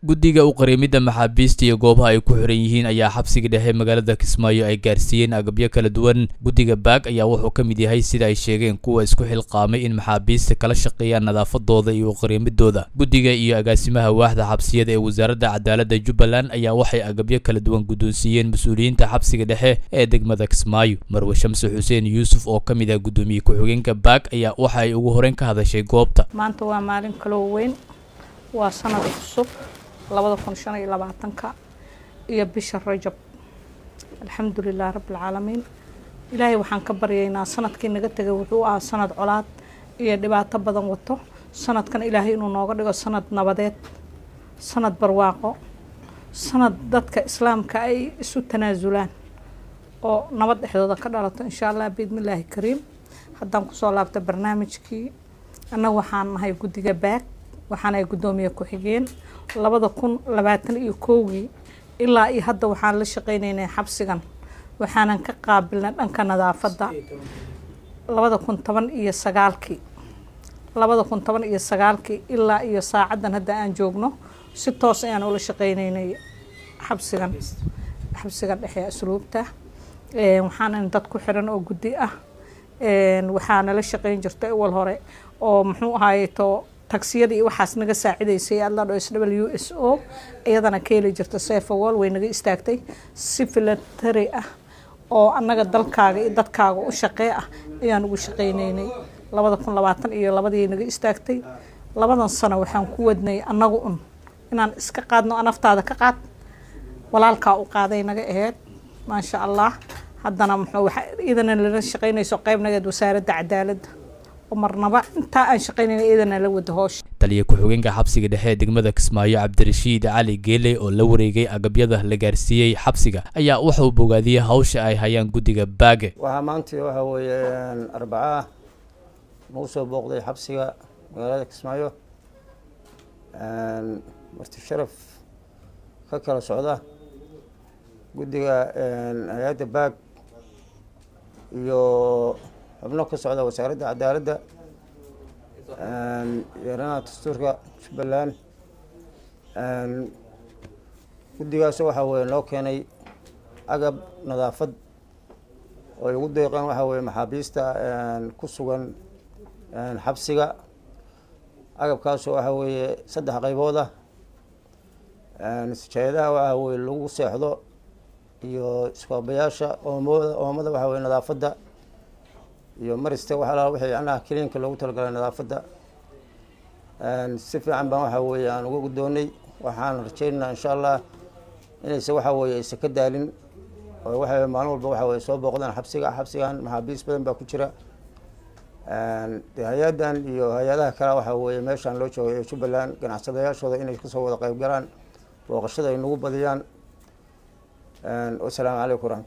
guddiga u qariimidda maxaabiista iyo goobaha ay ku xiran yihiin ayaa xabsiga dhexe magaalada kismaayo ay gaarsiiyeen agabyo kala duwan guddiga baag ayaa wuxuu ka mid yahay sida ay sheegeen kuwa isku xilqaamay in maxaabiista kala shaqeeyaan nadaafadooda iyo uqariimidooda guddiga iyo agaasimaha waaxda xabsiyada ee wasaaradda cadaaladda jubbaland ayaa waxay agabyo kala duwan guddoonsiiyeen mas-uuliyiinta xabsiga dhexe ee degmada kismaayo marwe shamse xuseen yuusuf oo ka mid ah guddoomiye ku-xigeenka baag ayaa waxa ay ugu horeyn ka hadashay goobta maanta waa maalin kaloo weyn waa sanad cusub labada kun shan iyo labaatanka iyo bisha rajab alxamdulilah rabbilcaalamiin ilaahay waxaan ka baryaynaa sanadkii naga tegay wuxuu ahaa sanad colaad iyo dhibaato badan wato sanadkan ilaahay inuu nooga dhigo sanad nabadeed sanad barwaaqo sanad dadka islaamka ay isu tanaasulaan oo nabad dhexdooda ka dhalato insha allah biidnillaahi kariim haddaan kusoo laabta barnaamijkii annaga waxaan nahay guddiga baag waxaanahay guddoomiye ku-xigeen labada kun labaatan iyo kowgii ilaa iyo hadda waxaan la shaqeyneynay xabsigan waxaanan ka qaabilnay dhanka nadaafadda labada kun toban iyo sagaalkii labada kun toban iyo sagaalkii ilaa iyo saacaddan hadda aan joogno si toos ayaan ula shaqeyneynay xabsigan xabsigan dhexe asluubta waxaanan dad ku xiran oo guddi ah waxaana la shaqeyn jirtay awal hore oo muxuu ahaaye to tagsiyada iyo waxaas naga saacidaysay adladho s w s o iyadana ka heli jirta sefawol way naga istaagtay si filatari ah oo annaga dalkaaga iyo dadkaaga u shaqee ah ayaan ugu shaqeyneynay labada kun labaatan iyo labadii naga istaagtay labadan sano waxaan ku wadnay annagu un inaan iska qaadno naftaada ka qaad walaalkaa u qaaday naga aheyd maasha allah haddana muxuu idana lala shaqeynayso qeyb nageed wasaaradda cadaaladda marnaba intaa aan shaqeynayna iyadana la wada hoosha taliya ku-xigeenka xabsiga dhexe ee degmada kismaayo cabdirashiid cali geele oo la wareegay agabyada la gaarsiiyey xabsiga ayaa wuxuu bogaadiyey hawsha ay hayaan guddiga baage waxaa maanta waxa weeye arbacaa nagu soo booqday xabsiga magaalada kismaayo marti sharaf ka kala socda guddiga hay-adda baag iyo xubno ka socda wasaaradda cadaaladda yaranaha dastuurka jubbaland guddigaas waxaa weye loo keenay agab nadaafad oo ay ugu deeqeen waxaa weye maxaabiista ku sugan xabsiga agabkaasoo waxaa weeye saddex qaybood ah sijaayadaha waxaa weye lagu seexdo iyo iskoobayaasha oomooda oomada waxaa weye nadaafadda iyo mariste waxaa wixii yacnaha kiliinka loogu talagalay nadaafadda si fiican baan waxaa weeye aan uga guddoonay waxaan rajeynaynaa insha allah inayse waxaa weeye aysa ka daalin oo waxa maalin walba waxa weye soo booqdaan xabsiga xabsigan maxaabiis badan baa ku jira de hay-addan iyo hay-adaha kale waxaa weeye meeshaan loo joogay ee jubbaland ganacsadayaashooda inay kasoo wada qeyb galaan booqashada ay nagu badiyaan wasalaamu calaykum waraxmat